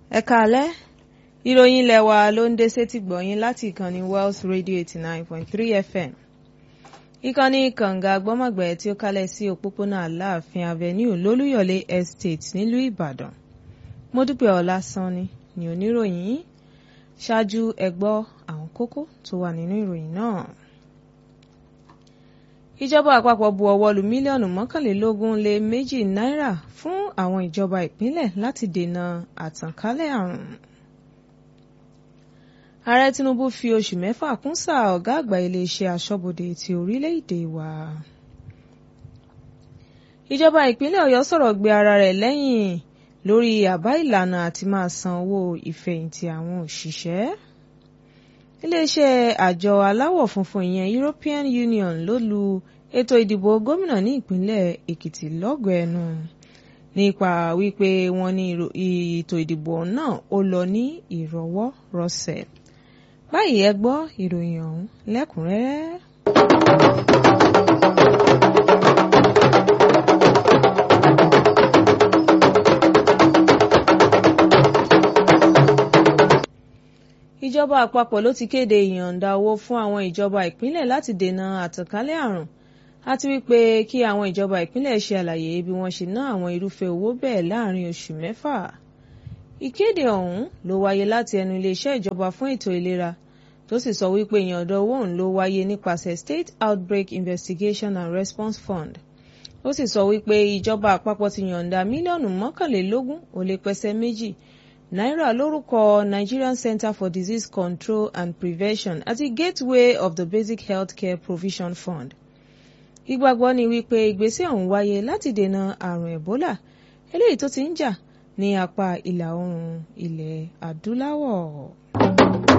ẹ káalẹ́ ìròyìn ilé wa ló ń dé sétí gbọ̀yìn láti ìkànnì Wells Radio eighty nine point three FM ìkànnì kànga gbọ́mọ̀gbẹ́ tí ó kálẹ̀ sí òpópónà Aláàfin Avenue lólúyọ̀lé Estate nílùú Ìbàdàn Mọ́dúpẹ́ Ọlásánni ni oníròyìn ṣáájú ẹ gbọ́ àwọn kókó tó wà nínú ìròyìn náà ìjọba àpapọ̀ bu ọwọ́ lu mílíọ̀nù mọ́kànlélógún lé méjì náírà fún àwọn ìjọba ìpínlẹ̀ láti dènà àtànkálẹ̀ àrùn. ààrẹ Tinubu fi oṣù mẹ́fà kún sáà ọ̀gá àgbà iléeṣẹ́ aṣọ́bodè ti orílẹ̀-èdè wa. ìjọba ìpínlẹ̀ Ọ̀yọ́ sọ̀rọ̀ gbé ara rẹ̀ lẹ́yìn lórí àbá ìlànà àti máa san owó ìfẹ̀yìntì àwọn òṣìṣẹ́ iléeṣẹ́ àjọ aláwọ̀ funfun ìyẹn European Union ló lu ètò ìdìbò gómìnà ní ìpínlẹ̀ Èkìtì lọ́gọ̀ọ́ ẹnu nípa wípé wọ́n ní ètò ìdìbò náà ó lọ ní ìrọwọ́ rọsẹ̀ báyìí ẹ gbọ́ ìròyìn ọ̀hún lẹ́kùnrẹ́rẹ́. ìjọba àpapọ̀ ló ti kéde ìyọ̀ǹda owó fún àwọn ìjọba ìpínlẹ̀ láti dènà àtànkálẹ̀ àrùn àti wípé kí àwọn ìjọba ìpínlẹ̀ ṣe àlàyé bí wọ́n ṣe ná àwọn irúfẹ́ owó bẹ́ẹ̀ láàrin oṣù mẹ́fà. ìkéde ọ̀hún ló wáyé láti ẹnu iléeṣẹ́ ìjọba fún ètò ìlera tó sì sọ wípé ìyọ̀ǹda owó ọ̀hún ló wáyé nípasẹ̀ State Outbreak Investigation and Response Fund. ó sì sọ wípé ìjọba àpapọ̀ ti yọ̀ǹda mílíọ̀nù mọ́kànlélógún ó lé pẹ́sẹ́ méjì náírà lórúkọ Nigerian Center for Disease Control and Prevention àti Gateway of the Basic Healthcare Provision Fund. ìgbàgbọ́ ni wípé ìgbésẹ̀ ọ̀hún wáyé láti dènà àrùn Ebola eléyìí tó ti ń jà ní apá ìlà oòrùn ilẹ̀ adúláwọ̀.